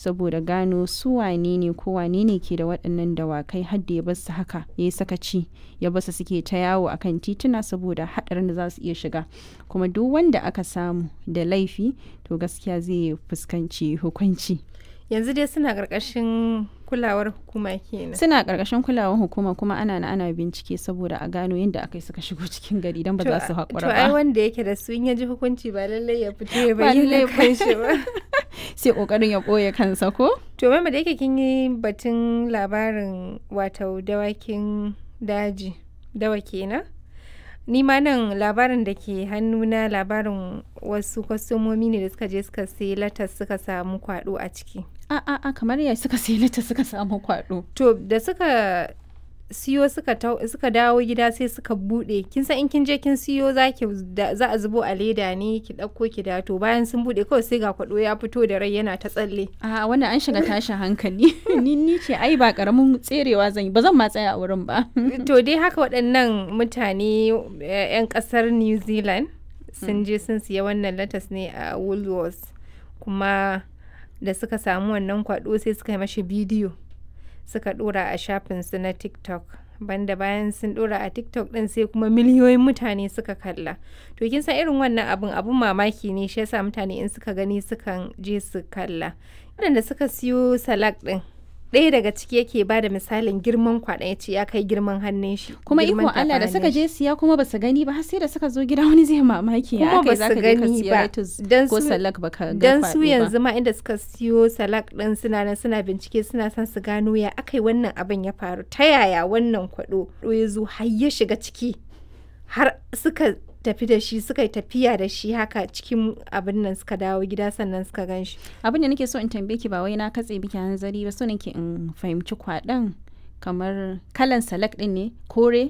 saboda gano su wane ne ko wane ne ke da waɗannan dawakai har da ya bar su haka ya yi sakaci ya basu suke ta yawo akan tituna saboda haɗarin da za su iya shiga kuma duk wanda aka samu da laifi to gaskiya zai fuskanci hukunci yanzu dai suna ƙarƙashin kulawar hukuma kenan suna ƙarƙashin kulawar hukuma kuma ana na ana bincike saboda a gano yadda aka yi suka shigo cikin gari don ba za su haƙura to ai ba wanda yake da su in ya ji hukunci ba lallai ya fito ya Ba lallai bayyana ba. kanshi ba sai ƙoƙarin ya ɓoye kansa ko to mama da yake kin yi batun labarin wato dawakin daji dawa kenan ni ma nan labarin da ke hannuna labarin wasu kwastomomi ne da suka je suka sai latas suka samu kwado a ciki a a a kamar ya suka sai lita suka samu kwaɗo to da suka siyo suka tau- suka dawo gida sai suka bude kin san in kin je kin siyo za ki da- za a zubo a leda ne ki dauko ki da to bayan sun bude kawai sai ga kwado ya fito da rai yana ta tsalle a wannan an shiga tashin hankali ni ni ce ai ba karamin tserewa zan yi ba zan ma tsaya a wurin ba to dai haka waɗannan mutane eh, 'yan ƙasar new zealand sun je sun siya wannan latas ne a woolworths kuma da suka samu wannan kwado sai suka yi mashi bidiyo suka ɗora a shafinsu na tiktok banda bayan sun ɗora a tiktok ɗin sai kuma miliyoyin mutane suka kalla to kin san irin wannan abun abun mamaki ne shi yasa mutane in suka gani sukan je su kalla waɗanda suka siyo salak ɗin ɗaya daga ciki yake ba da misalin girman kwaɗon ya ce ya kai girman hannun shi kuma iko girman Allah da tafin suka hannun shi. je siya kuma basu gani ba har sai da suka zo gida wani zai mamaki ya Kuma aka yi basu zaka je ka gani siya ba. lettuce Dan ko su- salak baka ga dan su kwaɗo ba. yanzu ma inda suka siyo salak ɗin suna nan suna bincike suna son su gano ya aka yi wannan abin ya faru ta yaya wannan kwaɗo ya zo har ya shiga ciki har suka tafi da shi suka yi tafiya da shi haka cikin abin nan suka dawo gida sannan suka gan shi abin da nake so in tambaye ki ba wai na katse biki hanzari ba so nake in fahimci kwaɗon kamar kalan salak din ne kore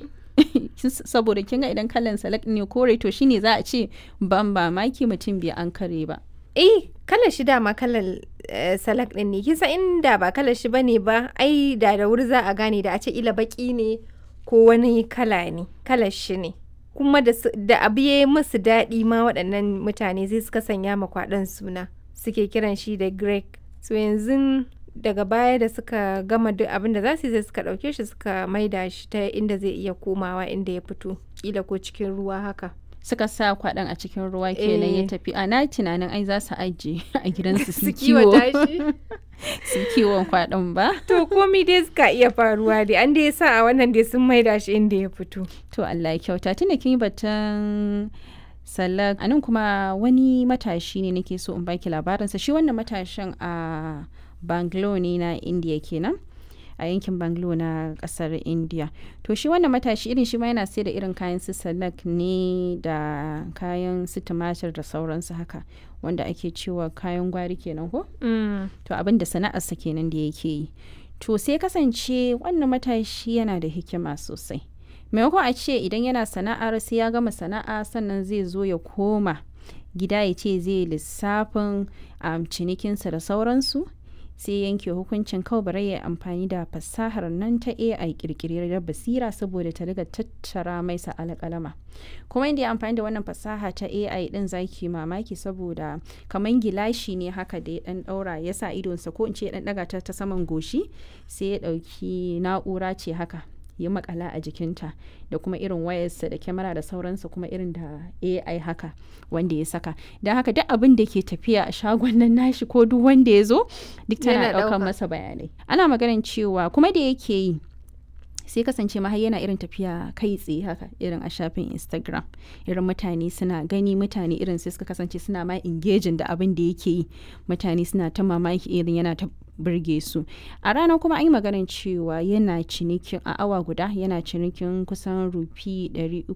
saboda kin ga idan kalan salak din ne kore to shine za a ce ban ba maki mutum bai an kare ba eh kalar shi dama kalar eh, salak ɗin ne kisa inda ba kalar shi bane ba ai da da wuri za a gane da a ce ila baki ne ko wani kala ne kalar shi ne kuma da, su- da abu ya yi musu daɗi ma waɗannan mutane sai suka sanya ma kwaɗon suna suke kiran shi da greg so yanzu daga baya da suka gama duk abin da za su yi sai suka ɗauke shi suka maida shi ta inda zai iya komawa inda ya fito kila ko cikin ruwa haka suka sa kwaɗon a cikin ruwa kenan ya Eh. tafi a na tunanin ai za su ajiye a gidansu su su kiwo kiwata shi su kiwon kwaɗon ba To komi dai suka iya faruwa dai an dai sa a wannan dai sun maida shi inda ya fito. To Allah ya kyauta tunda kin yi batun salak anan kuma wani matashi ne nake so in baki labarinsa shi wannan matashin a Bangalore ne na India kenan a yankin Bangalore na kasar India to shi wannan matashi irin shi ma yana sai da irin kayan su salak ne da kayan su tumatir da sauransu haka wanda ake cewa kayan gwari kenan ko to abin da sana'arsa kenan da yake yi to sai kasance wannan matashi yana da hikima sosai maimakon a ce idan yana sana'ar sai ya gama sana'a sannan zai zo ya koma gida ya ce zai lissafin um, cinikinsa da sauransu sai yanke hukuncin kawai bari ya amfani da fasahar nan ta AI kirkirar basira saboda ta riga tattara mai sa alƙalama kuma inda ya amfani da wannan fasaha ta AI din zaki mamaki saboda kaman gilashi ne haka da ya dan daura ya sa idonsa ko in ce ya dan daga ta ta saman goshi sai ya dauki na'ura ce haka ya makala a jikinta da kuma irin wayarsa da kyamara da sauransa kuma irin da AI haka wanda ya saka don haka duk abin da ke tafiya a shagon nan nashi ko duk wanda ya zo duk tana Yana ɗaukar ɗauka. masa bayanai ana maganin cewa kuma da yake yi sai kasance ma har yana irin tafiya kai tsaye haka irin a shafin instagram irin mutane suna gani mutane irin sai suka kasance suna ma engaging da abin da yake yi mutane suna ta mamaki irin yana ta burge su a ranar kuma an yi maganin cewa yana cinikin a awa guda yana cinikin kusan rufi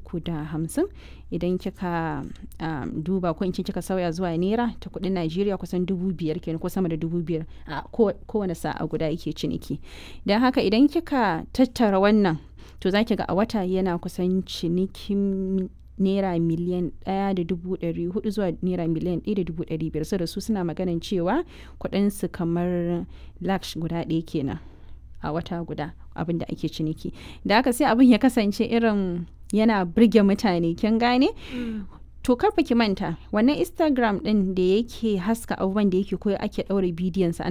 350 idan kika um, duba ko in ce kika sauya zuwa naira ta kudin najeriya kusan dubu biyar kenan ko sama da dubu biyar a ko- kowane sa'a guda yake ciniki don haka idan kika tattara wannan to za ki ga a wata yana kusan cinikin naira miliyan ɗaya da dubu ɗari hudu zuwa naira miliyan ɗaya da dubu ɗari biyar da su suna maganin cewa kuɗinsu kamar laksh guda ɗaya kenan a wata guda abin da ake ciniki da haka sai abin ya kasance irin yana birge mutane kin gane to karfa ki manta wannan instagram ɗin da yake haska abubuwan da yake koyo ake ɗaura bidiyon sa